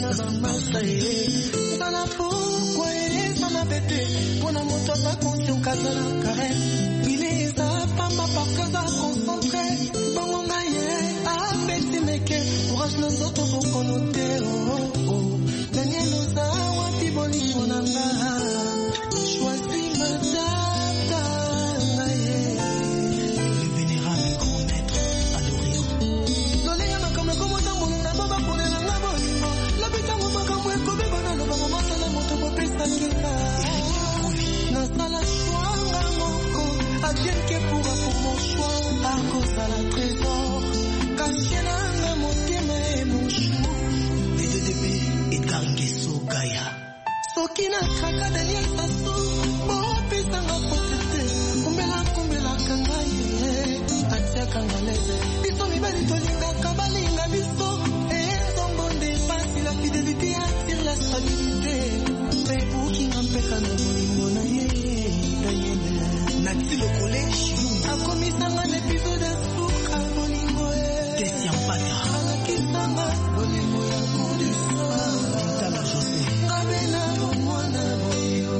na bamasa ye zala pokwa ezala bete mpona moto aza konsi okazala karese bile eza pamba parke aza concentre bongo na ye apesi meke courage na nzoto bokono te oh, oh. daniel oza wapi bolingo na nga choisi matata na ye Le vénérable grand maître à l'Orient. lolenga makambo ekomota molina bo baponelanga bolingo lobitango makambo ekobeba na lobango masala moto bopesakinga nasala shwanga moko adienke pura pour mon choix akozala trésor kasie nanga motema emoshu DDDB Edgar Nguesso Gaïa. soki nakaka daniel sasu bopesanga potete kumbela kumbelaka ngai atiaka nga leze biso mibali tolingaka balinga biso enzombo nde pasi la fidelité attire la stabilité mpe bukinga mpeka na bolingo na ye daniel Nati le collège akomisanga na episode ya suka bolingo Tessia Mpata. alakisanga bolingo ya kodisa Tala José. ngabela omwana boyo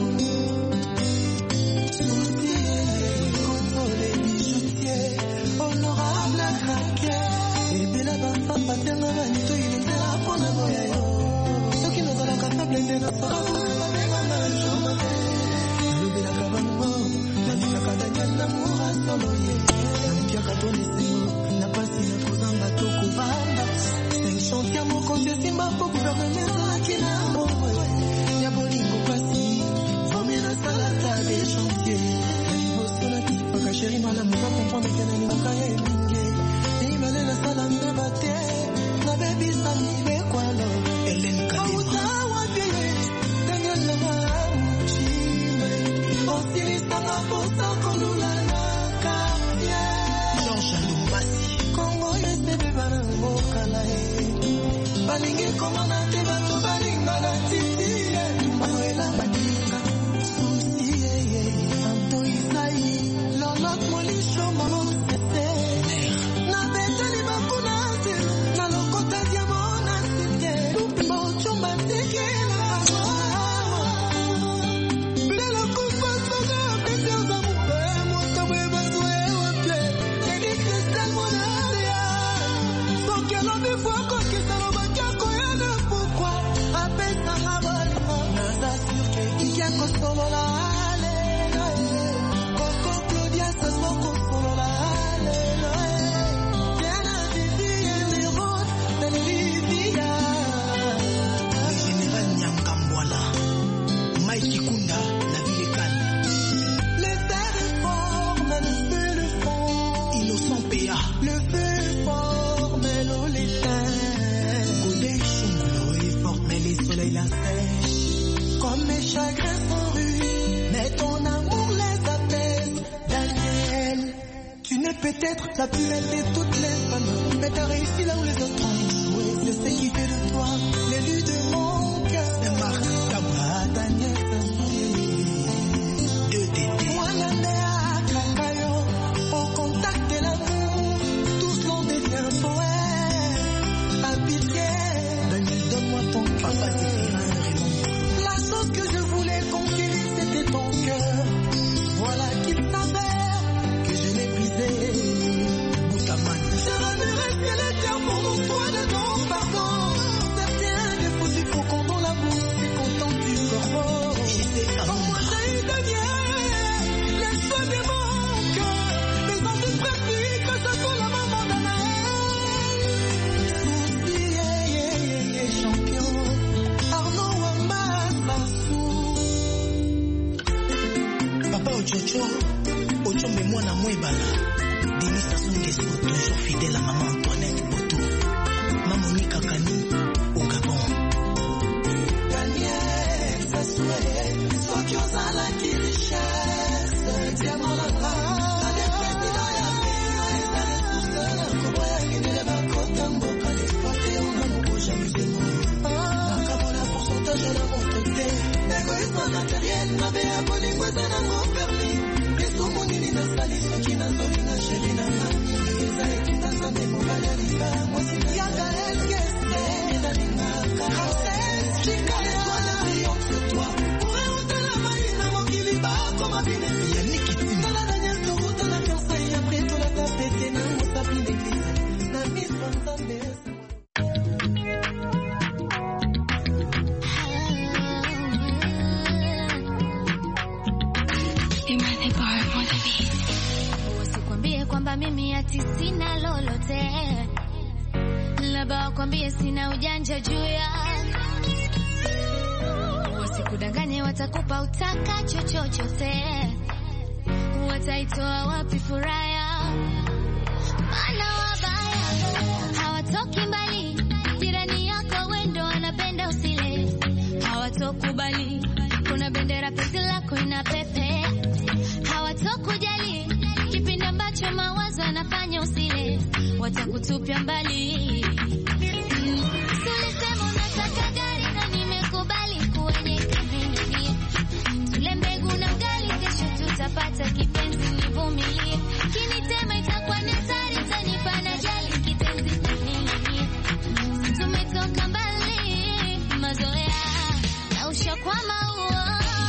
Soucier, consoler, bijoutier, honorable craquer. ebela bafamba ntenga banitoyi nzela mpona boya yo soki nazalaka faible nde nasolaabenga joma te nalobelaka bango nalingaka daniel namour asolo ye nampiaka to lesengo na pasi na kozanga to kovanda cinq chantier mokonzi esimba mpo guverneme ezalaki na bomoi ya bolingo pasi fomi nasalata de chantier na liboso nakifaka sheri malamu bakomprendre nalingaka ye mingi mibale nasala mbeba te nabebisa mibekwalo Hélène Kadima. auta wapi daniel nanga muchime osilisanga posa kolula na kartier Georges Lumbasi. kongo esebe bana mokala ye balingi komona te bato balingana titi ye manoela baninga susi yeye santo isai lolot molisho molosete na beteli bakuna se na lokota diamo na site bocumba tekela bilela kupasana pesi ozamupe motambo ebazwe wapye edi kristal monaria soki alobi fo akokisa lobaki akoyana pokwa apesanga bolingo naza surke iki akosolola lelo koko claudia sasmo kosolola lelo diana vivi emerod nalivia Le général Nyangambwala. Mike Kunda, la ville est calme. le fer est fort mais le feu le fond Innocent PA. le feu est fort mais l'eau l'éteint Collège Chunglo est forte, mais les soleils la sèchent. Comme mes chagrins sont rudes, mais ton amour les apaise. Daniel, tu n'es peut-être la plus belle de toutes les femmes, mais t'as réussi là où les autres ont échoué. C'est ce qui fait de toi l'élu de mon cœur. C'est Marc Tabou. Ah, Daniel, Sassou, Deux tétés. moi à Kakayo, au contact de l'amour, tous l'on devient poète. À pitié, Daniel, donne-moi ton Papa cœur. Zéphirin Raymond. La chose que je voulais conquérir, c'était ton cœur. Voilà qu'il s'avère que je l'ai brisé. Boutaman. Je reverrai ciel et terre pour mon soin de ton pardon. Certains défauts du faucon dans la bouche, c'est content du corbeau. J'étais à Comme moi, Londres. j'ai eu Daniel, les choix de mon cœur. Les envies pratiques, que ce soit la maman d'Anaël. Souci, yeah, yeah, yeah, yeah, champion. Arnaud Wamasassou. Papa Ochocho, Ochombe mwana mwebala. Denis Sassou Nguesso, toujours fidèle à maman Antoinette Boto. Maman Nika Kani, au Gabon. Daniel Sassou, soki ozalaki richesse, diamant na nga, ade président ya pays, eza ressource na koboya kendele bakota mboka, exploite yo na moboja mizemo. Makambo na pourcentage na moto te, égoïsme matériel, mabe ya bolingo eza nango permis. lisumu nini nasali soki nazolinga sheri na nga eza etinda nzambe mobali aliba mwasi na yanga elgese ezalingaka princesse chikale twana triomphe toi pourrait otala mai na mokili bakoma binesi Yannick Kitima. tala na nyonso otala versailles après tolata pete na mosapi l'église na miss vanzambe Wasikwambie kwamba mimi ati sina lolote, labda wakwambie sina ujanja juu ya wasikudanganye, watakupa utakacho chochote, wataitoa wapi furaha ya maana wabaya hawatoki mbali, jirani yako wendo anapenda usile, hawatokubali kuna bendera penzi lako ina pepe, hawatokujali kipindi ambacho mawazo yanafanya usile, watakutupia mbali. Mm, si ulisema unataka gari na nimekubali kuenyeka mimi tule mbegu na ugali, kesho tutapata kipenzi, nivumilie. Kinitema itakuwa ni hatari, tanipa na jali kitenzi nini. Tumetoka mbali, mazoea na ushakwama huo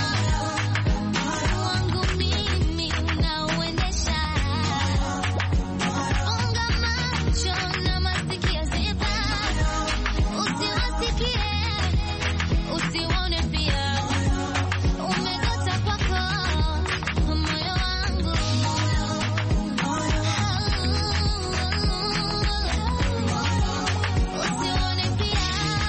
wangu mimi unauendesha. Funga macho na masikio ziba, usiwasikie usione pia umegota kwako moyo wangu usione pia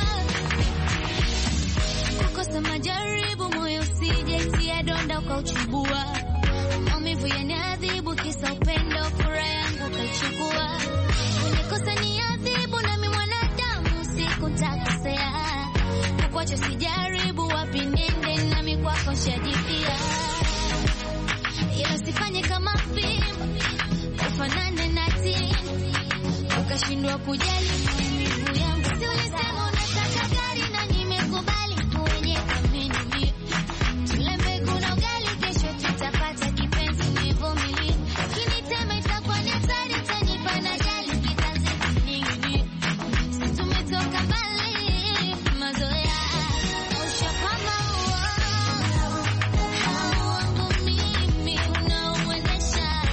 kukosa majaribu moyo usijaitia donda ukauchubua maumivu yaniadhibu kisa upendo furaha yangu ukaichukua unikosa ni adhibu nami mwanadamu siku ntakosea kukwacha sijaribu wapi nende nami kwako nshajipia ila sifanye kama fimbo ufanane na tini ukashindwa kujali maumivu yangu si ulisema unataka gari na nimekubali kuenyeka mimi tule mbegu na ugali kesho tutapata kipenzi nivumilie kinitema itakuwa ni hatari tanipa na jali kitanzi nyingi si tumetoka mbali mazoea ushakwama huo wangu mimi unauendesha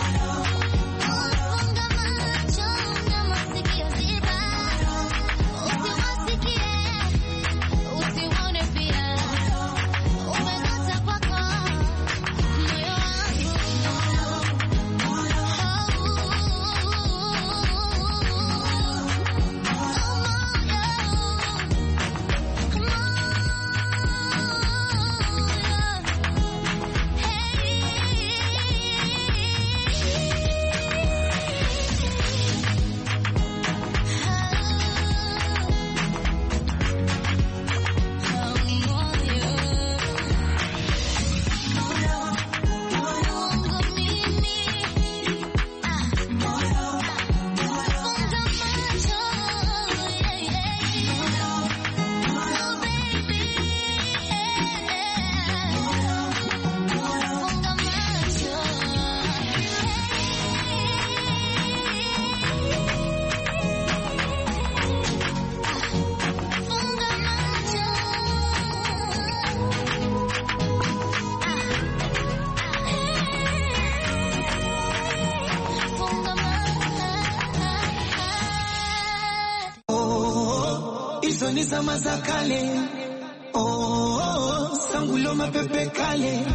funga macho na masikio ziba usiwasikie usione pia umegota kwako moyo hizo ni zama za kale oh, oh, oh, sangulo mapepe kale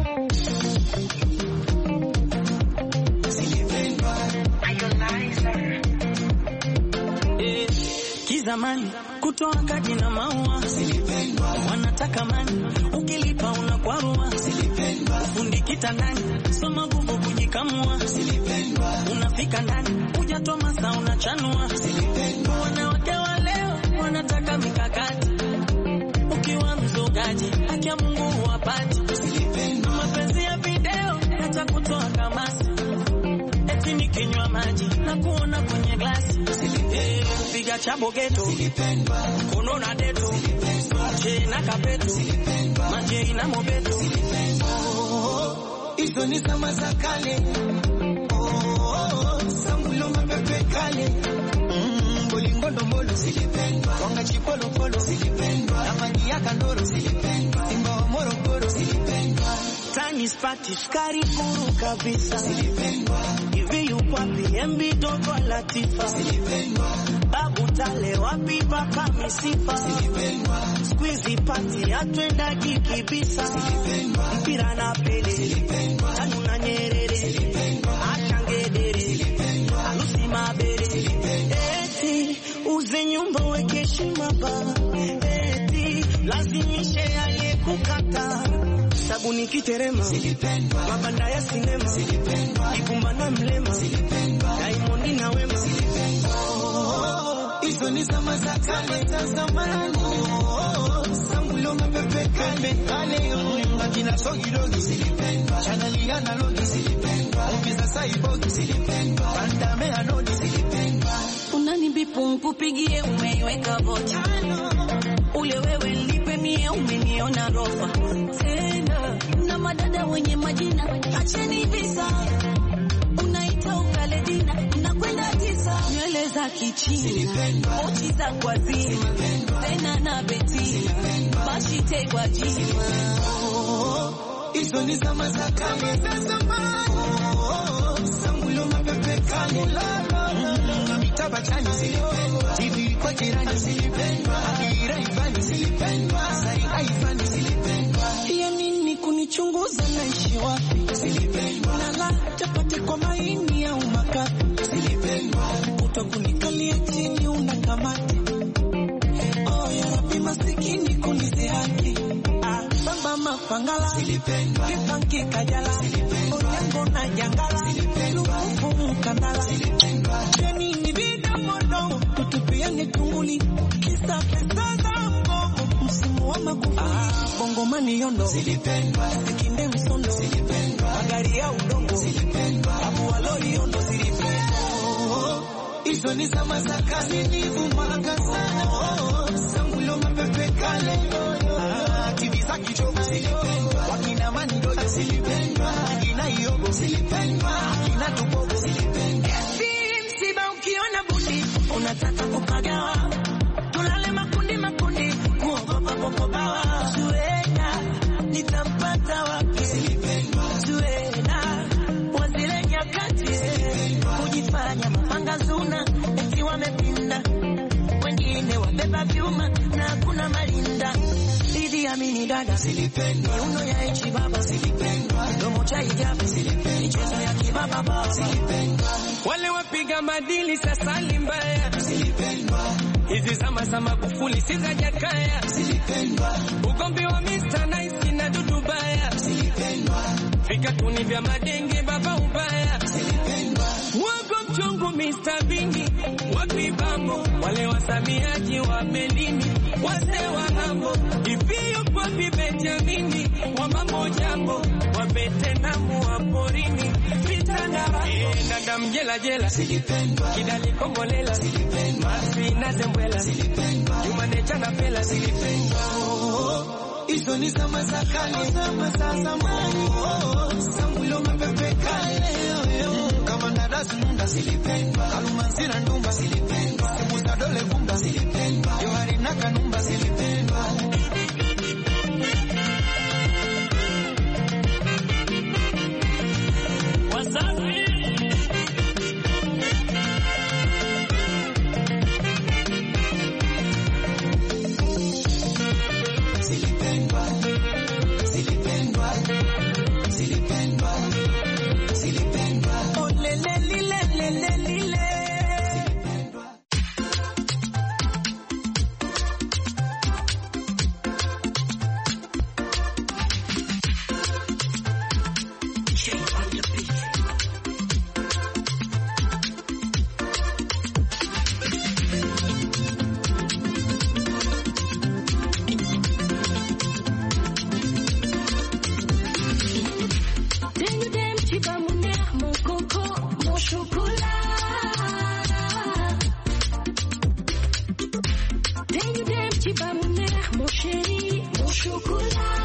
zilipendwa Eh, kizamani kutoa kadi na maua zilipendwa wanataka mani, ukilipa unakwarua zilipendwa fundi kitandani, soma nguvu kujikamua, zilipendwa unafika ndani hujatoa masaa unachanua. zilipendwa Wanawake wa leo wanataka mikakati, ukiwa mzogaji haki ya Mungu huwapati. zilipendwa Mapenzi ya video yatakutoa kamasi, eti nikinywa maji na kuona kwenye glasi, Eh, kupiga chabo geto zilipendwa kono na deto che na kapeto maje na mobeto hizo ni zama za kale oh, oh, oh, sangulo mapepe kale Mm, bolingondo mbolo zilipendwa wanga chipolo polo spati skari kuru kabisa hivi yupo wapi embi dogo Latifa babu tale wapi paka misifa squeezy pati atwendagi kibisa mpira na pele tanu na nyerere achangedere alusi mabere eti uze nyumba weke heshima ba eti lazimishe aliyekukata sabuni kiterema mabanda ya sinema ibumba na mlema Diamond na wema hizo ni zama za kale za zamani. Sangulo mapepe kale kale, akina sogidogi zilipendwa, chaneli analogi zilipendwa, movie za saibogi zilipendwa, bandame anodi zilipendwa. unanibipu nkupigie umeiweka vocha ule wewe nlipe mie umeniona rofa tena na madada wenye majina acheni visa unaita ukaledina nakwenda tisa nywele za kichina mochi za kwazima tena na betina bashite kwa jima Hizo ni zama za kale za zamani. Sangulo mapepe kale na mitaba chani zilipendwa, TV kwa jirani zilipendwa, Akira Ivani zilipendwa, Saida Ivani zilipendwa. ya nini kunichunguza naishi wapi Zilipendwa, nala chapati kwa maini au makapi zilipendwa, utakunikalia chini una kamati oh, ya rabi masikini kunizihaki ah, baba mapangala zilipendwa, kipanki kajala onyango na jangala lukufu mkandala janini vidomodomo tutupiane tunguli kisa pesa za mgomo msimu wa makufu ah, bongomani yondo zilipendwa, sikinde msondo magari ya udongo abu waloi yondo zilipendwa hizo ni zama za kale nivumaga sana. Sangulo mapepe kale, Ah, TV za kichogo zilipendwa, wakina Manidoja zilipendwa, akina Iogo zilipendwa, akina Tubogo zilipendwa. Si msiba ukiona bundi unataka kupagawa, tulale makundi makundi, kuogopa popobawa. Zuena nitampata wapi? Zuena wa zile nyakati kujifanya mapanga zuna, eti wamepinda, wengine wabeba vyuma na hakuna malinda. Idi Amini dada Zilipendwa, miuno ya ichi baba zilipendwa, domo cha hijabu michezo ya kibaba baba wale wapiga madili sasa ni mbaya zilipendwa, hizi zama za Magufuli si za Jakaya zilipendwa, ugomvi wa Mr. Nice na Dudu Baya zilipendwa, vikatuni vya madenge baba ubaya zilipendwa, wago mchungu Mr. Bini wapibambo wale wasamiaji wa melini wazee wa hambo iviyo kwa Benjamini wa mambo jambo wa Betenamu wa porini vitandara Eh, dada mjela jela zilipendwa, kidali kombolela masi na zembwela jumanecha na pela zilipendwa hizo ni zama za kale, zama za zamani. Sangulo mapepe kale, kama ndadasi nunda zilipendwa, Kalumanzira ndumba zilipendwa, Sibusa dole gumba zilipendwa, Johari na kanumba zilipendwa. wazazi Zilipendwa, zilipendwa, zilipendwa, zilipendwa. Oh, le, le, li, le, le, le, li, le. Tenyu dem chiba mune mon coco, mon chocolat. Tenyu dem chiba mune mon chéri, mon chocolat.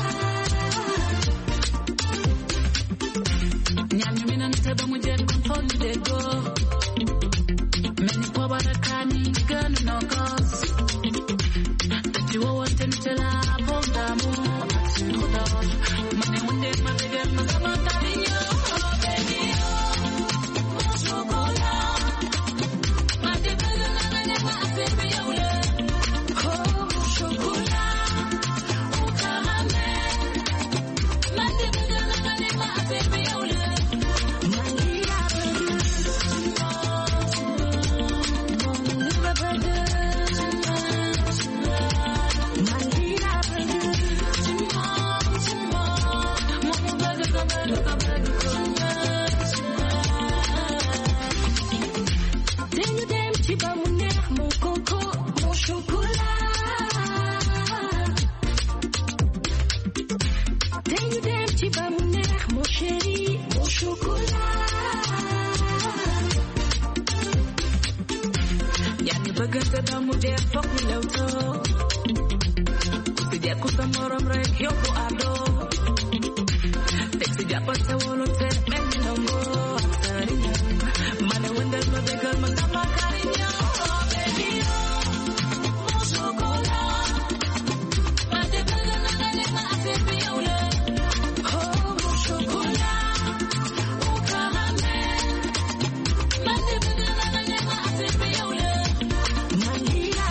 Nyami mina niteba mujeri control the go. Meni kwa barakani girl no cause. Tati wo wote nitela bonga mo. Mani wunde mabege kusamoro break yoko ado Sexy japa se wolo te menongo Asarinya Mane wendel me begal magama karinya Oh baby oh Mon chocolat Mate bela na na na na ase piole Oh mon chocolat Au caramel Mate bela na na na na ase piole Manila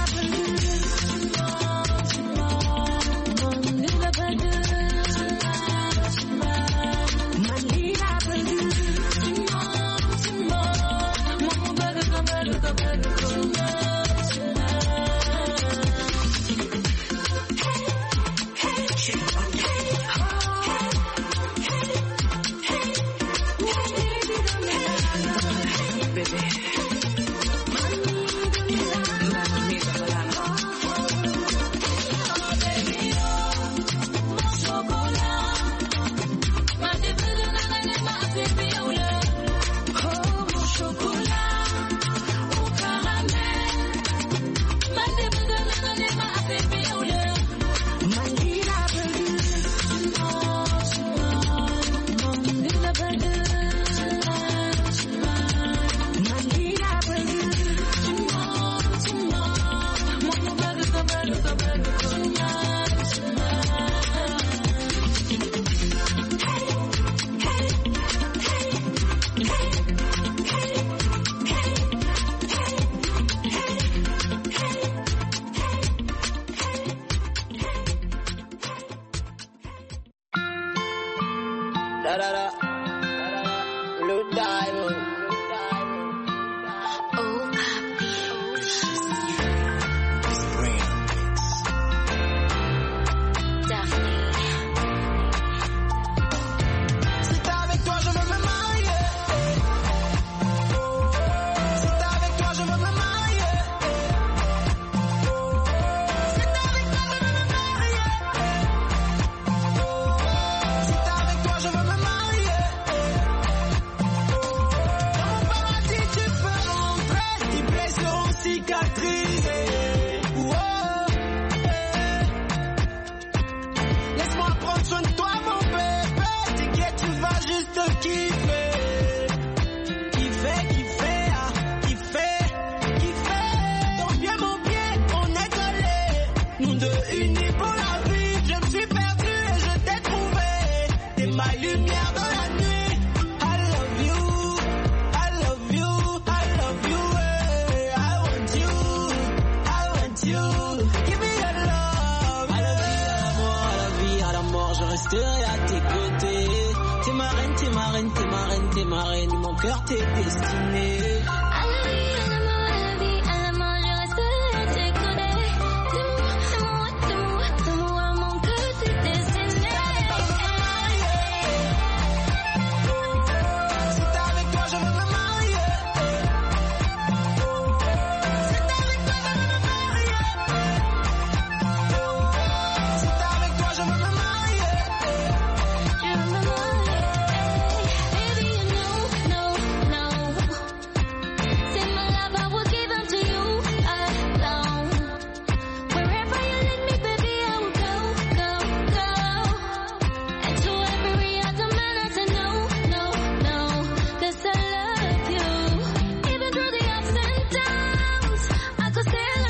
Da da da. Blue diamond. Oh, Daphne. Si t'es avec toi, je veux me marier. Si t'es avec toi, je veux me marier. Si t'es avec toi, je veux me marier. Si t'es avec toi, je veux me marier. Dans mon paradis, tu peux rentrer. Tes plaies seront cicatrisées. Oh, eh. Laisse-moi prendre soin de toi, mon bébé. T'inquiète, tu vas juste kiffer. Kiffer, kiffer, ah, kiffer, kiffer. Ton pied, mon pied, on est collés. Nous deux unis pour la vie. Je me suis perdu et je t'ai trouvé. T'es ma lumière dans la nuit. I love you, I love you, I love you. eh. I want you, I want you. Give me your love. À la vie, à la mort, à la vie, à la mort, je resterai à tes côtés. T'es ma reine, t'es ma reine, t'es ma reine, t'es ma reine, mon cœur t'est destiné.